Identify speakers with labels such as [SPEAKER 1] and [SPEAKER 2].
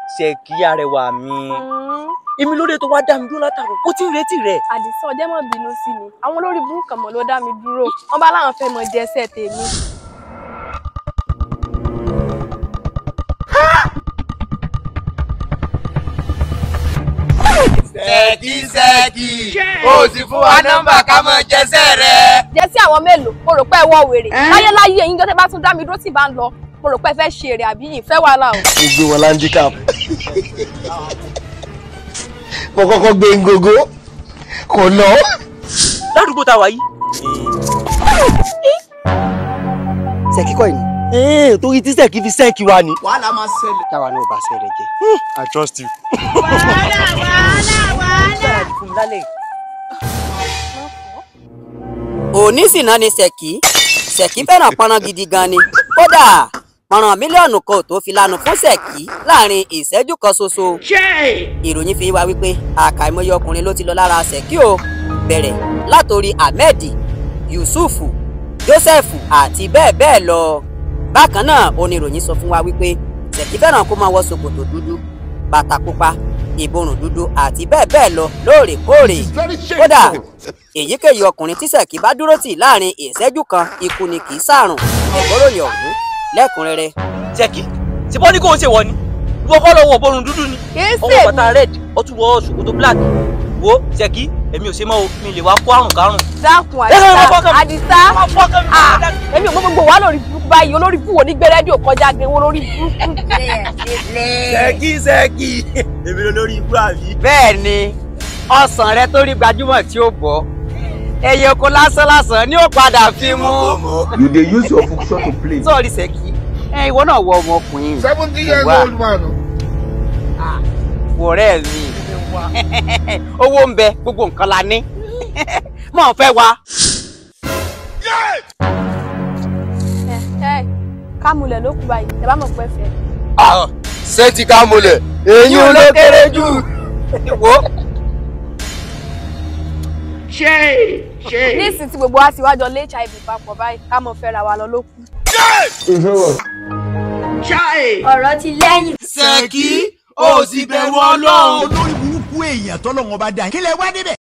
[SPEAKER 1] ṣèkí arẹwà mi èmi lóde tó wá dá mi dúró látàrọ ó ti ń retí rẹ.
[SPEAKER 2] àdìsá ọjọ́ mọ̀ bínú sí mi àwọn olórí burúkú kan mọ̀ ló dá mi dúró wọ́n bá láwọn fẹ́ mọ jẹsẹ̀ tèmi.
[SPEAKER 3] sẹ́ẹ̀kì sẹ́ẹ̀kì o sì fún wa nọ́mbà ká mọ jẹsẹ̀ rẹ.
[SPEAKER 2] jẹ́sí àwọn mélòó mo rò pé ẹ wọ wèrè láyé láyé ẹ̀yin jọ́tẹ́ bá tún dá mi dúró tí ì bá ń lọ mo rò pé ẹ fẹ́ ṣe èrè àbí yìí fẹ́ wàhálà o.
[SPEAKER 4] mo gbé wọn landicap mo kọ́kọ́ gbé ngogo kò lọ.
[SPEAKER 1] ládùúgbò tá a wà yìí.
[SPEAKER 4] sẹ́kí kọ́ ìní. ee torí tí sẹ́kí fi sẹ́kí wa ni.
[SPEAKER 3] wàhálà máa ṣẹlẹ̀.
[SPEAKER 4] táwa náà bá ṣe rẹ̀ jẹ́. I trust you.
[SPEAKER 1] fún mi lálẹ́ yìí.
[SPEAKER 5] òní sì náà ni ṣèkí ṣèkí fẹ́ràn pọnrán gidi gan ni kódà pọnrán mílíọ̀nù kan ò tó fi lanu fún ṣèkí láàrin ìṣẹ́jú kan ṣoṣo ìròyìn fi wá wípé àkàìmọye ọkùnrin ló ti lọ lára ṣèkí o bẹ̀rẹ̀ látòrí ahmed yusufu joseph àti bẹ́ẹ̀ bẹ́ẹ̀ lọ bákan náà oníròyìn sọ fún wa wípé ṣèkí fẹ́ràn kó máa wọ ṣòkòtò dúdú bàtà pupa ìborùn dúdú àti bẹ́ẹ̀ bẹ́ẹ̀ lọ lóòrèkóòrè kódà èyíkéyìí ọkùnrin tí ṣèkí bá dúró tì láàrin ìṣẹ́jú kan ikú ni kì í sàrùn ẹ̀gbọ́ròyìn ọ̀hún lẹ́kùnrẹ́rẹ́
[SPEAKER 1] ṣèkí tí bọ́ ní kò ń ṣe wọ ni ìwọ kọ́ lọ wọ borun dúdú ni
[SPEAKER 2] kìí
[SPEAKER 1] ọwọ́
[SPEAKER 2] ṣe
[SPEAKER 1] bàtà red ó tún wọ ṣòkòtò black wo ṣèkí èmi ò ṣe mọ́ o mi lè wá kó àrùn kárùn.
[SPEAKER 2] dákun
[SPEAKER 1] ẹ lọ́wọ́
[SPEAKER 2] àdìsá
[SPEAKER 1] fọ́kàn mi.
[SPEAKER 2] àdìsá
[SPEAKER 1] Má fọ́kàn mi,
[SPEAKER 2] Ah,
[SPEAKER 1] má dákun.
[SPEAKER 2] èmi ò mọ gbogbo wa lórí burúkú báyìí olórí burúkú wo ní gbé rédíò kọjá gan wọn lórí burúkú.
[SPEAKER 1] ṣèkí ṣèkí èmi ló lórí ibú àbí.
[SPEAKER 5] bẹ́ẹ̀ ni ọsàn rẹ tó rí gbajúmọ̀ tí ó bọ̀ ẹyẹ oko lásán lásán ni ó padà fi mú
[SPEAKER 3] you dey use your function to play.
[SPEAKER 5] sọ́ọ̀rì ṣèkí ẹ ìwọ náà wọ ọmọkùnrin
[SPEAKER 3] seventy years
[SPEAKER 5] Wá.
[SPEAKER 3] old man.
[SPEAKER 5] wọ̀rẹ́ mi owó ń bẹ gbogbo nǹkan la ní mọ̀ fẹ́ wa.
[SPEAKER 2] ẹ ẹ kámulẹ̀ ló kú báyìí ẹ bá mọ̀ pé fẹ́.
[SPEAKER 3] ṣé ti ká múlẹ̀ èyí ló kéré jù.
[SPEAKER 5] wo
[SPEAKER 2] nísìnyí tí gbogbo wa ti wájọ lé hiv papọ̀ báyìí ká mọ̀ fẹ́ra wa lọ ló kù.
[SPEAKER 6] ọ̀rọ̀ ti lẹ́yìn.
[SPEAKER 3] ṣèkí o sì bẹ̀rù ọlọ́run.
[SPEAKER 7] olórí burúkú èèyàn tọ́lọ́wọ́n bá dá kí lẹ wá níbẹ̀.